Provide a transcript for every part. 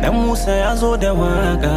Dan Musa ya zo da waka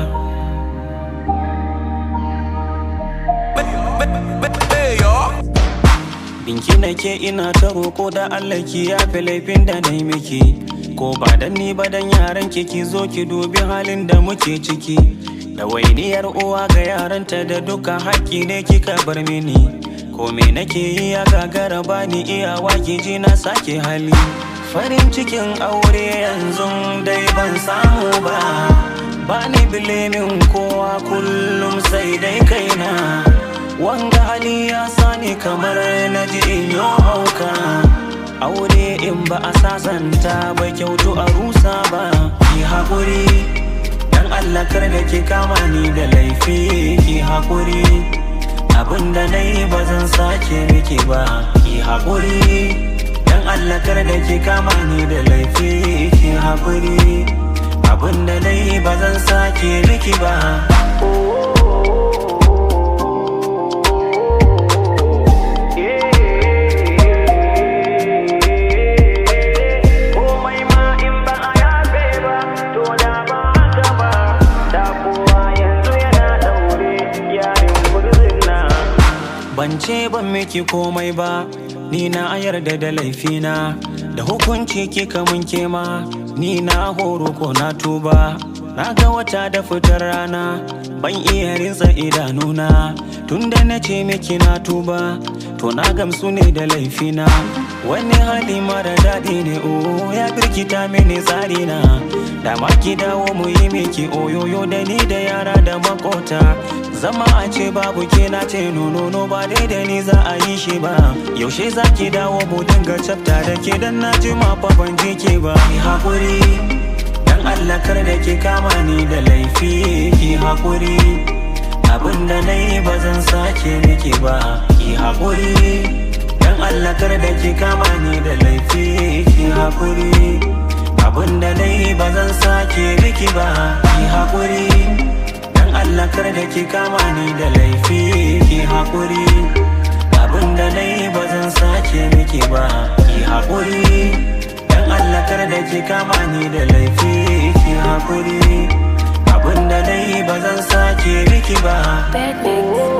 Binki nake ina ta roko da Allah ki yafe laifin da na yi miki Ko ba dan ni ba dan yaran ki ki zo ki dubi halin da muke ciki Da wainiyar uwa ga yaranta da duka haƙƙi ne kika bar mini Ko me nake yi ya gagara bani iyawa ki ji na sake hali Farin cikin aure yanzu dai ban samu ba Bani bilimin kowa kullum sai dai kaina Wanga hali ya sani kamar na ji in yi hauka Aure in ba a sasanta ba kyautu a rusa ba Ki haƙuri Dan Allah kar da ki kama ni da laifi Ki haƙuri Abinda na yi ba zan sake miki ba Ki haƙuri Dan Allah kar da ki kama ni da laifi Ki haƙuri Abinda na yi ba zan sake miki ba komai ma in ba a yafe ba to da ba haka ba da kowa yanzu yana daure yarin burzin na Ban ce ban miki komai ba, ni na yarda da laifina, da hukunci kika mun kema, ni na horo ko na tuba. Na ga wata da fitar rana, ban iya rinsa idanuna, tunda na ce miki na tuba, to na gamsu ne da laifina. Wani hali mara daɗi ne o ya birkita mini tsarina, da ma ki dawo mu yi miki oyoyo da ni da yara da makota. Zama a ce babu ke na ce nono ba dai da ni za a yi shi ba Yaushe za ki dawo mu dinga cafta da ke dan na ji ma fa ban ji ke ba Ki haƙuri dan Allah kar da ke kama ni da laifi Ki haƙuri abin da na yi ba zan sake miki ba Ki haƙuri dan Allah kar da ke kama ni da laifi Ki haƙuri abin da na yi ba zan sake miki ba Ki haƙuri Dan Allah kar da ki kama ni da laifi ki haƙuri Abin da na yi ba zan sake miki ba ki haƙuri Dan Allah kar da ki kama ni da laifi ki haƙuri Abin da na yi ba zan sake miki ba Bad mix.